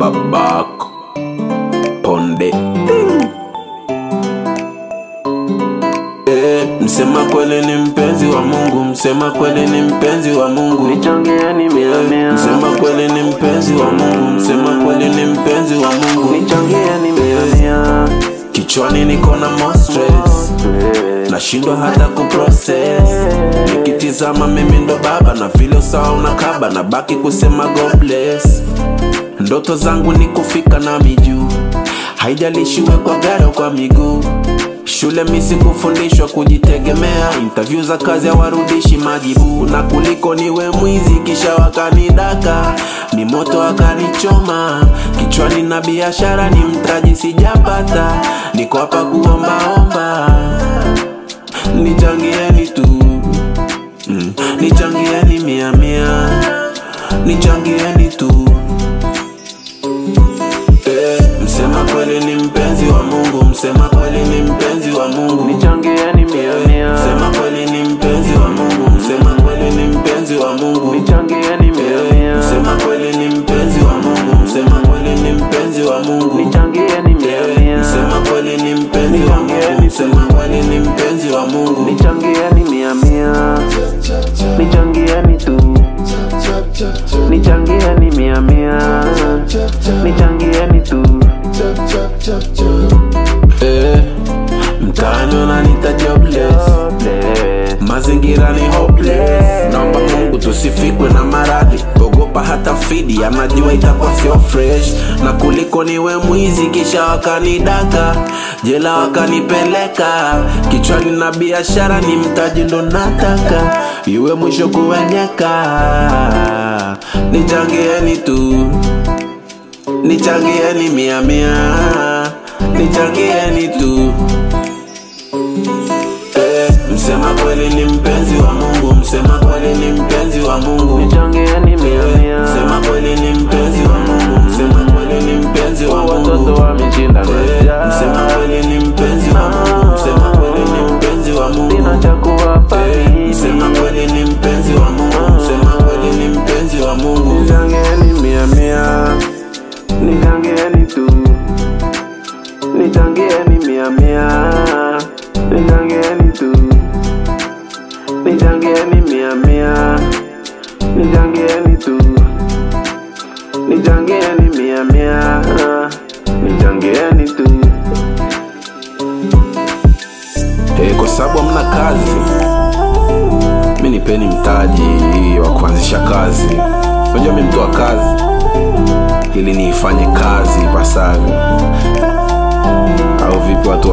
babako ponde Eh, msema kweli ni mpenzi wa Mungu, msema kweli ni mpenzi wa Mungu. Nichangieni mia mia, Msema kweli ni mpenzi wa Mungu, msema kweli ni mpenzi wa Mungu. nichangieni mia mia. Kichwani niko na more stress, nashindwa hata kuprocess. Nikitizama mimi ndo baba na vile usawa unakaba, na baki kusema God bless. Ndoto zangu ni kufika na mijuu, haijalishi we kwa gari au kwa miguu. Shule misi kufundishwa kujitegemea, interview za kazi hawarudishi majibu, na kuliko niwe mwizi kisha wakanidaka, ni moto wakanichoma kichwani, na biashara ni mtaji sijapata, niko hapa kuombaomba, nichangieni tu mm. Nichangieni mia mia, nichangieni tu Eh, msema kweli ni mpenzi wa Mungu, msema kweli ni mpenzi wa Mungu. Nichangieni mia mia, Msema kweli ni mpenzi wa Mungu, msema kweli ni mpenzi wa Mungu. nichangieni mia mia, Msema kweli ni mpenzi wa Mungu, msema kweli ni mpenzi wa Mungu. nichangieni mia mia, Msema kweli ni mpenzi wa Mungu, msema kweli ni mpenzi wa Mungu. nichangieni mia mia, nichangieni tu, nichangieni mia mia, nichangieni tu. Eh, mtaani wananiita jobless. mazingira ni hopeless naomba mungu tusifikwe na maradhi ogopa hata fidi anajua itakuwa sio fresh na kuliko niwe mwizi kisha wakanidaka jela wakanipeleka kichwani na biashara ni mtaji ndo nataka iwe mwisho kuwenyeka nichangieni tu nichangieni mia mia nichangieni tu Eh, msema kweli ni mpenzi wa Mungu, msema kweli ni mpenzi wa Mungu. Nichangieni mia mia, Msema kweli ni mpenzi wa Mungu, msema kweli ni mpenzi wa watoto Mungu. wameshinda Eh, Msema kweli ni mpenzi wa Mungu, msema kweli ni mpenzi wa Sina Mungu. cha kuwapa Eh, mimi. Msema kweli ni mpenzi wa Mungu, msema kweli ni mpenzi wa Mungu. Nichangieni mia mia, nichangieni tu, nichangieni mia mia, nichangieni tu, nichangieni mia mia, nichangieni tu, nichangieni mia mia, nichangieni tu. Eh, kwa sababu hamna kazi, mi nipeni mtaji wa kuanzisha kazi. Unajua mi mtu wa kazi, ili niifanye kazi ipasavyo, au vipi watu